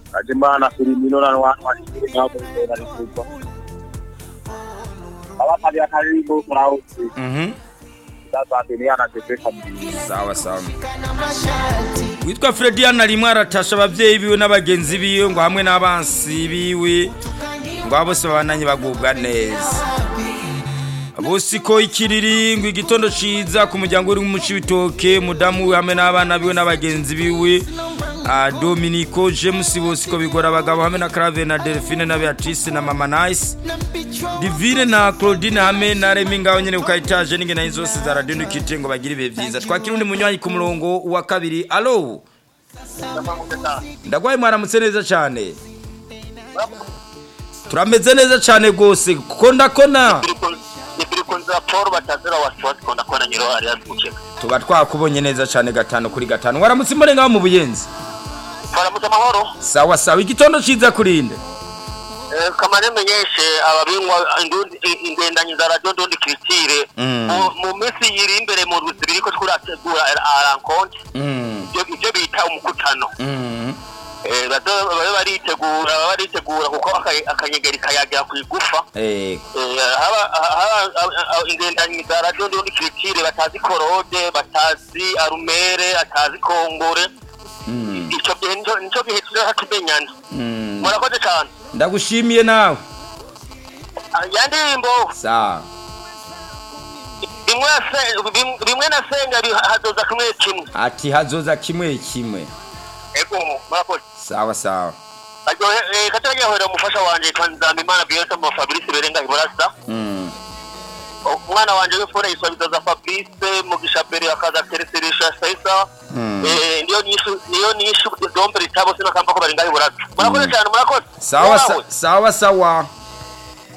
Kajimana Filimino na watu washiri nao kwa rikupa. Abakali akaribu kurausi. Mhm. Sasa dunia anateseka mjini. sawa sawa witwa frediana rimwe aratasha abavyeyi biwe n'abagenzi biwe ngo hamwe n'abansi biwe ngo abo bose babananye bagubwa neza bose ko ikiriri ngo igitondo ciza ku muryango uri mu cibitoke mudamu we hamwe n'abana biwe n'abagenzi biwe Ah, Dominico James Bosco bigora abagabo hamwe na Clave na Delphine na Beatrice na Mama Nice Divine na Claudine hamwe na Remy ngaho nyene ukayitaje n'ingene zose za radio ndikite ngo bagire ibihe vyiza twakira undi munywanyi ku murongo wa kabiri allo ndagwaye mwaramutse neza cyane turameze neza cyane gose kuko ndakona Nipilikunza Paul batazira wasiwasi konda kona nyiro ari yakucheka. tuba twakubonye neza cyane gatanu kuri gatanu waramutse mbone ngaho mu buyenzi Faramutse amahoro. sawa sawa igitondo ciza kurinde Eh, kamare menyeshe ababingwa indundi- ingendanyi za radio ndundi Christire Mm. mu- mu minsi iri imbere mu ruzi biriko turategura arankonte mm. ibyo ibyo bita umukutano mm. Eh, bazo- babe baritegura babe baritegura kuko aka- akanyegeri kayagira ku igufa eh Eh, haba- haba- haba- ingendanyi za radio ndundi Christire batazi korode batazi arumere batazi kongore mm. ico gihe nico- nico gihe tuza tumenyana mm. murakoze cane ndagushimiye nawe Ah, ya ndirimbo sawa rimwe nase- rim- rimwe na senga bi- hazoza kimwe kimwe ati hazoza kimwe kimwe ego murakoze sawa sawa kataryohera umufasha wanje nzamimana biyonse mu fabrice berenga iburasa mm. umwana wanje w'imfura yitwa bizoza fabrice mugisha bere akaza tereserisha saisa Mm. Eh, niyo nishu niyo nishu dombe ritabo sino kamba ko barenga iburasa murakoze cyane murakoze sawa Wowe. sa- sawa sawa